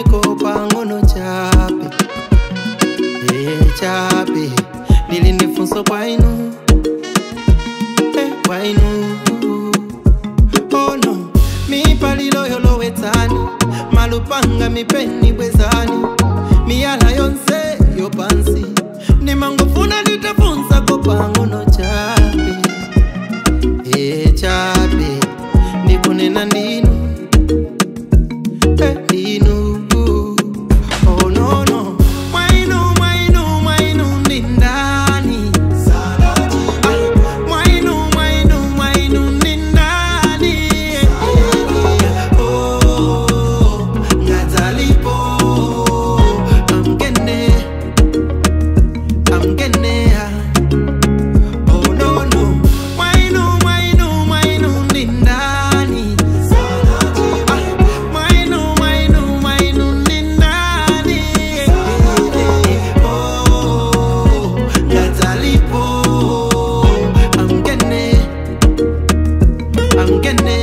niko pang'ono chape e chape lili ni funso kwainu e kwainu oh no mipalilo yolowetsani malupanga mipeni bwezani miyala yonse yopansi ndimangofuna nditafunzako pang'ono chape e chape ndikunena ndinu e ndinu oh no no mwainu mwainu mwainu ndindani Ah, mwainu mwainu mwainu ndindani oh ngadzalipo amgene amgenea Oh no no, mwainu mwainu mwainu ni ndani. Ah, mwainu mwainu mwainu ni ndani. Oh, ngadzalipo. Amgene, amgene.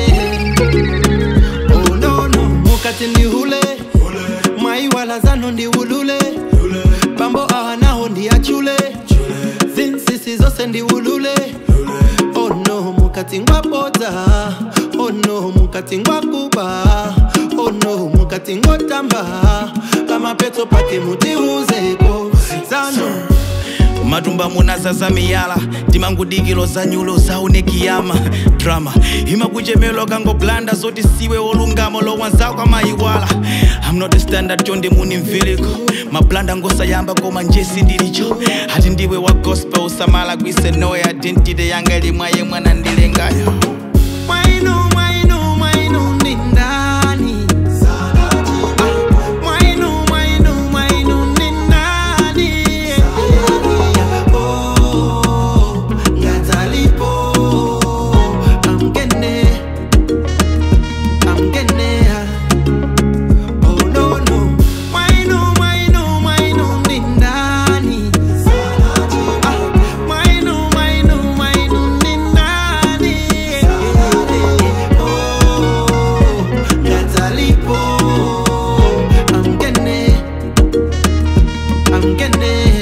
Oh no no, mukati ndihule mwaiwala zano ndiwulule bambo ahanaho ndiyachule zinsisi zose ndiwulule ono mukati ngwabodza ono mukati ngwakuba ono mukati ngotamba pamapeto pake mutiuzeko zano matumba munazaza miyala timangudikilo zanyulo zaunekiyama drama imakuchemelo kangoblanda zoti siwe wolungamo lowanzako amayiwala I'm not a standard chonde munimveliko mablanda ngosayamba koma njesi ndilicho ati ndiwe wa gospel usamala kwise noe identity yanga limwaye mwana ndilengayo mwainu mwainu mwainu ni ndani Ah, mwainu mwainu mwainu ni ndani Oh, ngadzalipo amgene amgenea Oh no no mwainu mwainu mwainu ni ndani Ah, mwainu mwainu mwainu ni ndani Oh, ngadzalipo amgene amgene